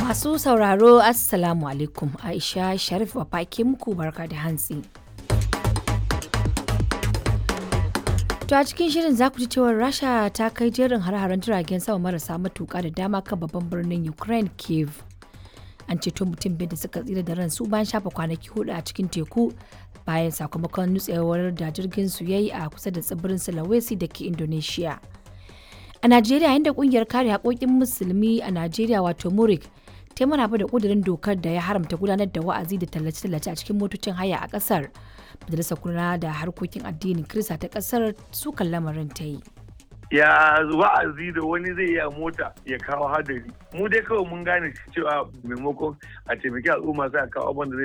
Masu sauraro Assalamu alaikum Aisha Sharif ke muku barka da hantsi. To a cikin shirin za ku ji cewar Rasha ta kai jerin har-haren jiragen sama marasa matuƙa da dama kan babban birnin Ukraine Kiev. An ceto mutum biyar da suka tsira da ransu bayan shafa kwanaki hudu a cikin teku bayan sakamakon nutsewar da jirgin su yayi a kusa da tsibirin Sulawesi da ke Indonesia. A Najeriya inda kungiyar kare haƙoƙin musulmi a Najeriya wato Murik ta maraba da ƙudurin dokar da ya haramta gudanar da wa'azi da tallace-tallace a cikin motocin haya a ƙasar. Majalisar kula da harkokin addinin Kirista ta ƙasar sukan lamarin ta yi. ya wa'azi da wani zai yi a mota ya kawo hadari mu dai kawai mun gane cewa maimakon a taimaki al'umma sai a kawo abin da zai